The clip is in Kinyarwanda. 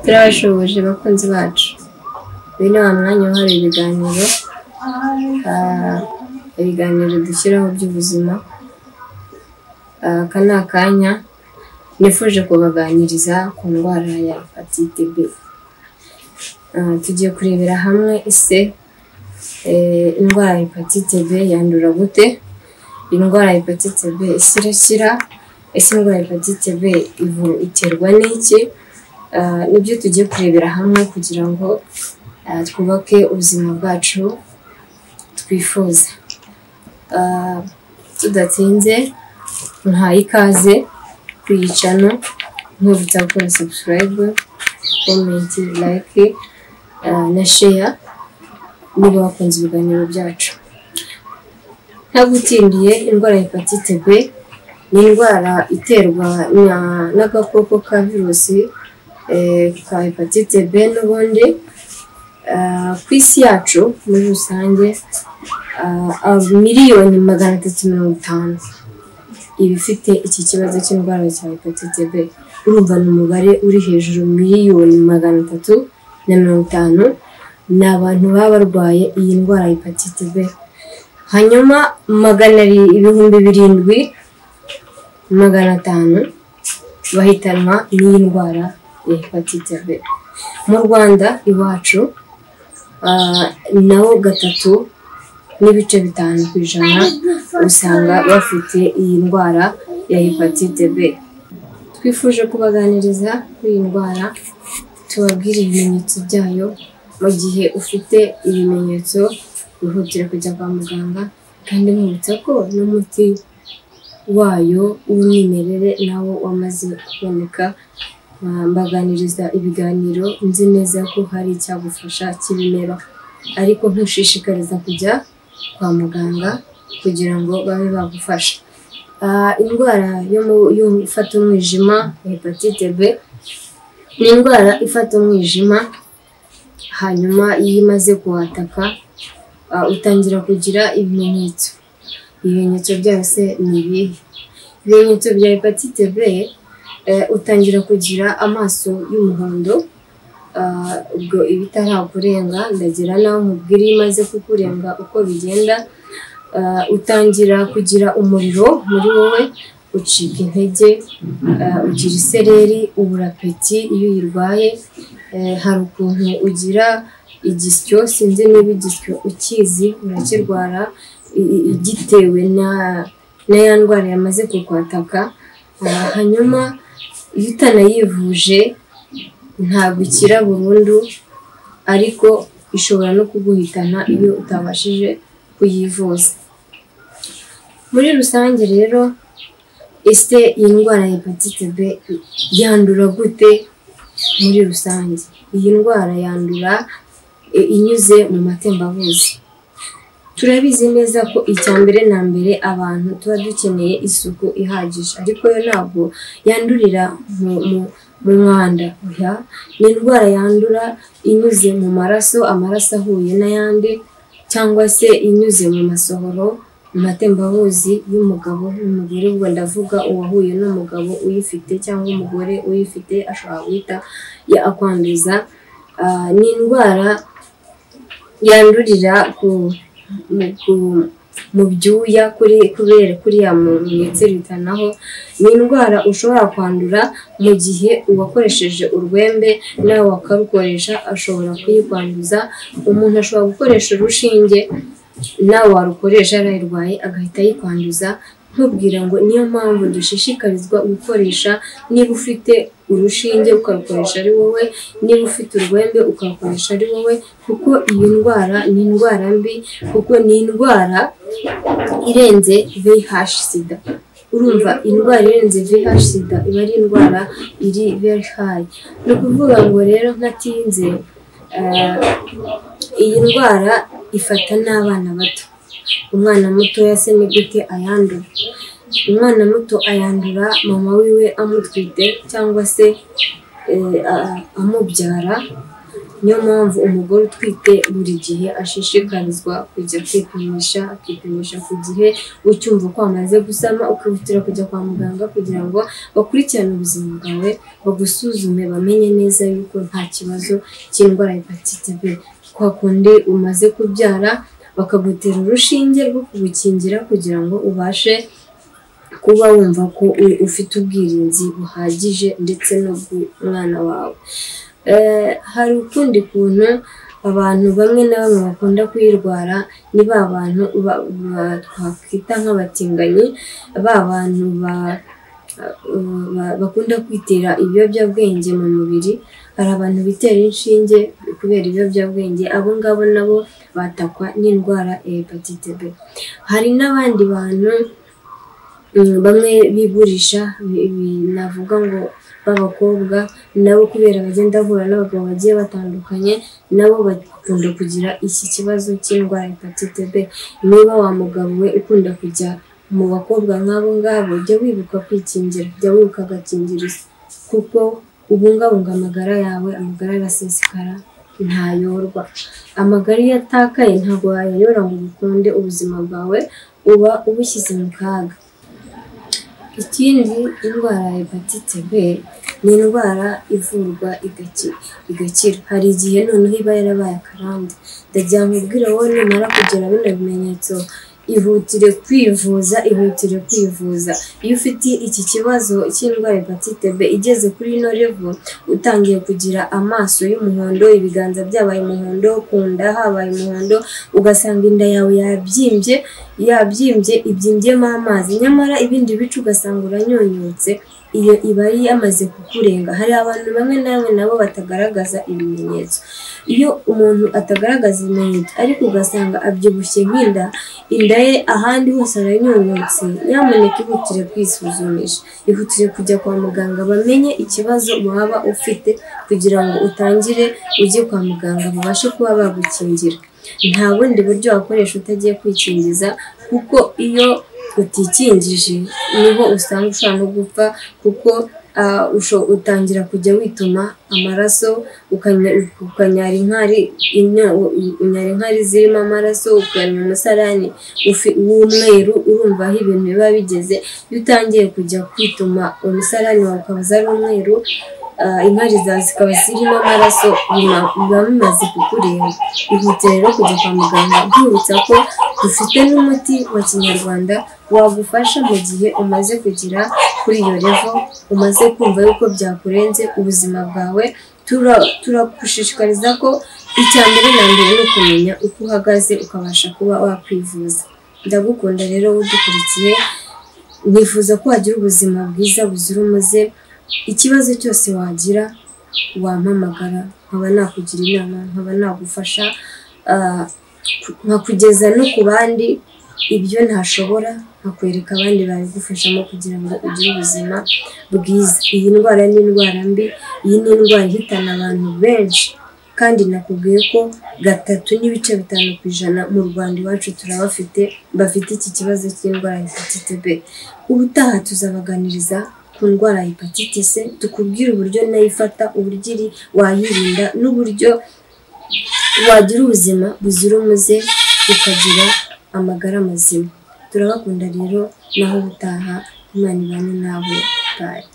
turabashoboje bakunzi bacu uyu ni wa mwanya uhari ibiganiro ah, ibiganiro dushyiraho by'ubuzima Ah, aka ni akanya nifuje kubaganiriza ku ndwara ya hepatite B Ah, tugiye kurebera hamwe ise eh, indwara ya hepatite B yandura gute indwara ya hepatite B isi irakira ese indwara ya hepatite B ivu- iterwa n'iki Ah, nibyo tugiye kurebera hamwe kugira ngo ah, twubake ubuzima bwacu twifuza Ah, tudatinze ntaye ikaze kuyicano nkibutsa gukora sabusikarayibu komenti layike na sheya niba wakunze ibiganiro byacu ntagutindiye indwara ya hepatite B ni indwara iterwa na- n'agakoko ka virusi eh, ka hepatite B n'ubundi Ah, ku isi yacu muri rusange ah, ah, miliyoni magana atatu mirongo itanu ibifite iki kibazo cy'indwara cya hepatite B urumva ni umubare uri hejuru miliyoni magana atatu na mirongo itanu ni abantu baba barwaye iyi ndwara ya hepatite B hanyuma magana ari- ibihumbi birindwi magana atanu bahitanwa n'iyi ndwara ya hepatite B mu Rwanda iwacu ah, naho gatatu n'ibice bitanu ku ijana usanga bafite iyi ndwara ya hepatite B twifuje kubaganiriza kuri iyi ndwara tubabwire ibimenyetso byayo mu gihe ufite ibimenyetso wihutira kujya kwa muganga kandi mwibutsa ko n'umuti wayo w'umwimerere nawo wamaze kuboneka Ah, mbaganiriza ibiganiro nzi neza ko hari icyagufasha cy'ibimera ariko ntushishikariza kujya kwa muganga kugira ngo babe bagufasha Ah, indwara yo mu- yo ifata umwijima hepatite b ni indwara ifata umwijima hanyuma iyo imaze kuhataka ah, utangira kugira ibimenyetso ibimenyetso byose ni ibihe ibimenyetso bya hepatite b eh, utangira kugira amaso y'umuhondo ah, ubwo iba itarakurenga ndagira nawe umubwira iyo imaze kukurenga uko bigenda ah, utangira kugira umuriro muri wowe ucika intege ah, ugira isereri ubura apeti iyo uyirwaye eh, hari ukuntu ugira igisyo sinzi niba igisyo ukizi urakirwara i- i- igitewe na na ya ndwara yamaze kukwataka Ah, hanyuma iyo utanayivuje ntabwo ikira burundu ariko ishobora no kuguhitana iyo utabashije kuyivuza muri rusange rero ese iyi ndwara ya hepatite b yandura gute muri rusange iyi ndwara yandura e, inyuze mu matembabuzi turabizi neza ko icya mbere na mbere abantu tuba dukeneye isuku ihagije ariko yo ntabwo yandurira mu mu- mu mwanda oya ni indwara yandura inyuze mu maraso amaraso ahuye n'ayandi cyangwa se inyuze mu masohoro mu matembabuzi y'umugabo n'umugore ubwo ndavuga uwahuye n'umugabo uyifite cyangwa umugore uyifite ashobora guhita ya- akwanduza Ah, ni indwara yandurira ku mu, ku- mu byuya kuri kubera kuriya muntu yitsirikanaho ni indwara ushobora kwandura mu gihe uwakoresheje urwembe nawe wakarukoresha ashobora kuyikwanduza umuntu ashobora gukoresha urushinge nawe warukoresha arayirwaye agahita yikwanduza ntubwire ngo niyo mpamvu dushishikarizwa gukoresha niba ufite urushinge ukarukoresha ari wowe niba ufite urwembe ukarukoresha ari wowe kuko iyi ndwara ni indwara mbi kuko ni indwara irenze VIH sida urumva indwara irenze VIH sida iba ari indwara iri very high ni ukuvuga ngo rero ntatinze eh, iyi ndwara ifata n'abana bato umwana mutoya se ni gute ayandura umwana muto ayandura mama wiwe amutwite cyangwa se eh, a- amubyara niyo mpamvu umugore utwite buri gihe ashishikarizwa kujya kwipimisha akipimisha ku gihe ucyumva ko amaze gusama ukihutira kujya kwa muganga kugira ngo bakurikirane ubuzima bwawe bagusuzume bamenye neza yuko nta kibazo cy'indwara ya hepatite b kwa kundi umaze kubyara bakagutera urushinge rwo kugukingira kugira ngo ubashe kuba wumva ko u- ufite ubwirinzi buhagije ndetse n'ubw'umwana wawe Eh, hari ukundi kuntu abantu bamwe na bamwe bakunda kuyirwara ni ba bantu ba- ba- twakwita nk'abatinganyi ba bantu ba- ba- bakunda kwitera ibiyobyabwenge mu mubiri hari abantu bitera inshinge kubera ibiyobyabwenge abo ngabo nabo batakwa n'indwara ya hepatite B hari n'abandi bantu Mm, bamwe bigurisha ibi- ibi- navuga ngo b'abakobwa nabo kubera bagenda bahura n'abagabo bagiye batandukanye nabo bakunda kugira iki kibazo cy'indwara ya hepatite B niba wa mugabo we ukunda kujya mu bakobwa nk'abo ngabo jya wibuka kwikingira jya wibuka agakingirizo kuko ubungabunga amagara yawe amagara arasesekara ntayorwa amagara iyo atakaye ntabwo wayayora ngo ukunde ubuzima bwawe uba ubushyize mu kaga ikindi indwara ya hepatite B ni indwara ivurwa igaki- igakira hari igihe noneho iba yarabaye akarande ndagira ngo ubwire wowe numara kugira bino bimenyetso ihutire kwivuza ihutire kwivuza iyo ufite iki kibazo cy'indwara ya hepatite B igeze kuri ino revo utangiye kugira amaso y'umuhondo ibiganza byabaye umuhondo ku nda habaye umuhondo ugasanga inda yawe yabyimbye yabyimbye ibyimbyemo amazi nyamara ibindi bice ugasanga uranyunyutse iyo iba yamaze kukurenga hari abantu bamwe na bamwe nabo batagaragaza ibimenyetso iyo umuntu atagaragaza ibimenyetso ariko ugasanga abyibushye nk'inda inda ye ahandi hose aranyunyutse nyamuneka ihutire kwisuzumisha ihutire kujya kwa muganga bamenye ikibazo waba ufite kugira ngo utangire ujye kwa muganga babashe kuba bagukingira nta bundi buryo wakoresha utagiye kwikingiza kuko iyo utikingije niho usanga ushobora no gupfa kuko ah, usho- utangira kujya wituma amaraso ukanya- ukanyara inkari inya- u- u- unyara inkari zirimo amaraso ukanywa umusarani ufi- w'umweru urumva aho ibintu biba bigeze iyo utangiye kujya kwituma umusarani wawe ukaba uza ari umweru ah, inkari zawe zikaba zirimo amaraso biba biba bimaze kukureba ihutire rero kujya kwa muganga nkwibutsa ko dufite n'umuti wa kinyarwanda wagufasha mu gihe umaze kugera kuri iyo revo umaze kumva yuko byakurenze ubuzima bwawe Tura- turagushishikariza ko icya mbere na mbere ni ukumenya uko uhagaze ukabasha kuba wakwivuza ndagukunda rero udukurikiye nifuza ko wagira ubuzima bwiza buzira umuze ikibazo cyose wagira wampamagara nkaba nakugira inama nkaba nagufasha ah, ku- nkakugeza no ku bandi ibyo ntashobora nkakwereka abandi babigufashamo kugira ngo ugire ubuzima bwiza iyi ndwara ni indwara mbi iyi ni indwara ihitana abantu benshi kandi nakubwiye ko gatatu n'ibice bitanu ku ijana mu rwanda iwacu turabafite bafite iki kibazo cy'indwara ya hepatite b ubutaha tuzabaganiriza ku ndwara ya hepatite c tukubwire uburyo nayo ifata uburyo iri wayirinda n'uburyo wagira ubuzima buzira umuze ukagira amagara mazima turabakunda rero naho ubutaha imana ibane nawe bayi